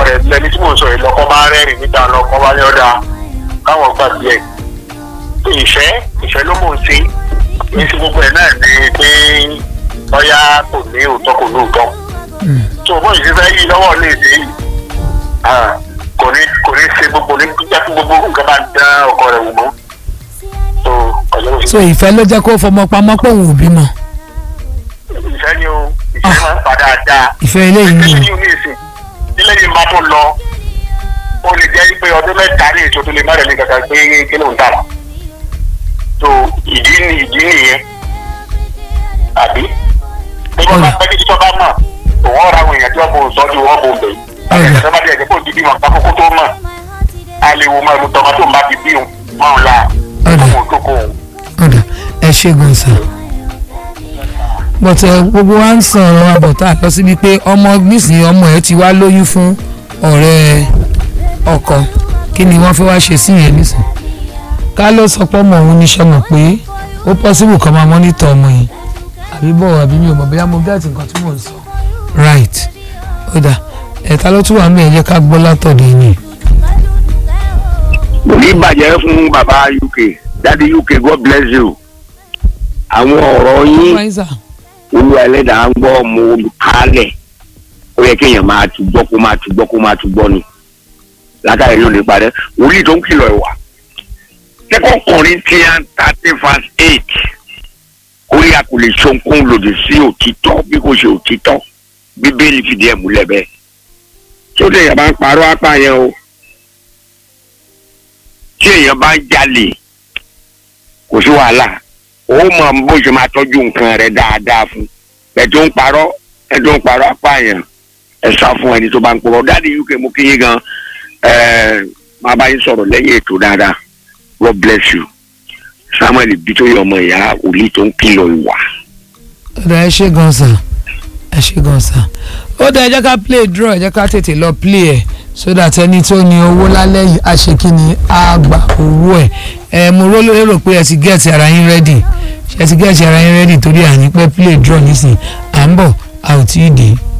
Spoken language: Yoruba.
rẹ̀ lẹni tí mò ń sọ yìí lọ́kọ́ bá rẹ́rìn níta lọ́kọ́ bá ní ọ̀dà káwọn gbàgbé ẹ̀ ìfẹ́ ìfẹ́ ló mò ń ṣe ní sí gbogbo ẹ̀ náà ni pé ọ̀yá kò ní òótọ́ kò ní òótọ́ tó bó ìṣe fẹ́ yí lọ́wọ́ lè ṣe yìí ah, kò ní kò ní ṣe gbogbo ní jẹ́ kí gbogbo nǹkan bá dán ọkọ rẹ̀ wò mọ́ tó ọ̀yọ́ ló so ṣe ìfẹ́ ló jẹ́ kó fọmọ pamọ́ pé òun ò bímọ ìfẹ́ ni o ìfẹ́ máa ń padà dáa ìfẹ́ eléyìí ilé ni yìí ní ìsìn ilé yìí máa tó lọ ó lè jẹ́ pé ọdún mẹ́ta ní èso tó lè má rẹ̀ ní kankan pé kí ló ń tà wá tó ìdí ni ìdí nìyẹn àbí bí wọ́n bá pẹ́ kí títọ́ bá mọ̀ òun ọ̀rọ̀ àwọn èèyàn tí wọ́n bò ń sọ́jú wọ́n bò ń bẹ̀ Ọ̀rẹ́. ẹ̀sẹ̀ bá dé ẹ̀jẹ̀ kó di bí wọn kákókó tó mọ̀ a lè wo máa lu tọmọ tó ń bá ti bí òun mọ́ òun la Ọ̀rẹ́. òun tó kó òun. ọ̀dà ẹ ṣe gan sa bọ̀tẹ̀ gbogbo wa ń sọ̀rọ̀ àbọ̀tà lọ síbi pé ọmọ nísìnyí ọmọ ẹ ti wá lóyún fún ọ̀rẹ́ ọkọ kí ni wọ́n fẹ́ wá ṣe sí yẹn nísìnyí ká ló sọ pé ọmọ òun níṣẹ́ mọ̀ pé ó pọ́sibù kan máa mọ́nítọ̀ ọmọ yìí àbí bọ̀ àbí mi ò mọ̀ bóyá mo gẹ́ẹ̀tì nǹkan tí mò ń sọ right ó dà ẹ̀ta ló tún wà mí ẹ̀ jẹ́ ká gbọ́ látọ̀dọ̀ yìí kò ní bàjẹ́ fún bàbá uk dáàdi uk god bless you àwọn ọ̀rọ̀ yín Pfizer olú ẹlẹ́dàá ń gbọ́ mo kálẹ̀ ó yẹ kéèyàn máa tún gbọ́ kó máa tún gbọ́ kó máa tún gbọ́ ni látàrí ló ní parẹ́ wòlíì tó ń kìlọ̀ ìwà second corinthians thirty verse eight ó yà kò lè ṣohunkóhun lòdì sí òtítọ́ bí kò ṣe òtítọ́ bíbélì fìdí ẹ̀ múlẹ̀ bẹ́ẹ̀ tí ó lè yàrá ń parọ́ apá yẹn o tí èèyàn bá ń jalè kò sí wàhálà ó mọ bó ṣe máa tọ́jú nǹkan rẹ̀ dáadáa fún ẹ̀ tó ń parọ́ ẹ̀ tó ń parọ́ apá yẹn ẹ̀ sá fún ẹni tó bá ń purọ́ dáàdi uk mú kí yín gan ẹ̀ máa bá yín sọ̀rọ̀ lẹ́yìn ètò dáadáa god bless you samuel bitoyi ọmọ ìyá òlì tó ń kìlọ̀ ìwà. ọ̀dà ẹ ṣe gan sa ẹ ṣe gan sa ó dá ẹ jẹ́ ká play draw ẹ jẹ́ ká tètè lọ play ẹ̀ so that ẹni tó ní owó lálẹ́ yìí á ṣe kí ni á gba owó ẹ̀ ẹ mo ró lérò pé ẹ ti gẹ̀ẹ́tì ara yín ready ṣe ti gẹ̀ẹ́tì ara yín ready torí àní pẹ́ play draw nísìnyí à ń bọ̀ a ò tí ì dé.